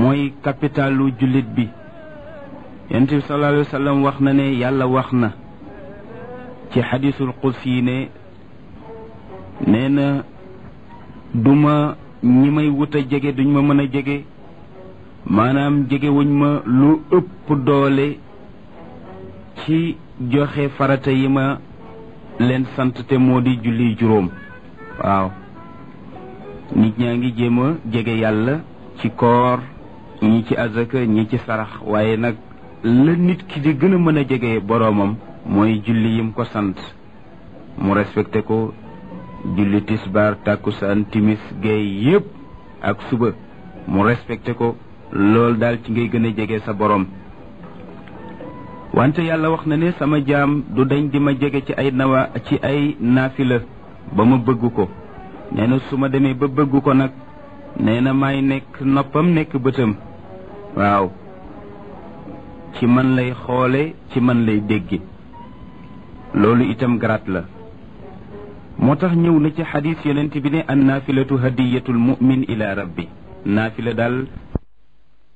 mooy capitalu jullit bi yonent bi sallallahu alayhi wa sallam wax na ne yàlla wax na ci xadisul qudsi yi ne nee na duma ñi may wut a jege duñ ma mën a jege maanaam jege wuñ ma lu ëpp doole ci joxe farata yi ma leen sant te moo di julli juróom waaw nit ñaa ngi jéem a jege yàlla ci koor ñi ci azaka ñi ci sarax waaye nag la nit ki di gën a mën a jege boroomam mooy julli yim ko sant mu respecté ko julli tisbaar tàkkusaan timis géey yépp ak suba mu respecté ko loolu daal ci ngay gën a jege sa boroom wante yàlla wax na ne sama jaam du dañ di ma jege ci ay nawa ci ay naafila ba ma bëgg ko nee na su ma demee ba bëgg ko nag nee na may nekk noppam nekk bëtam waaw ci man lay xoole ci man lay dégge loolu itam garaat la moo tax ñëw na ci xadis yonent bi ne an naafilatu hadiyatul mu'min ila rabbi naafila daal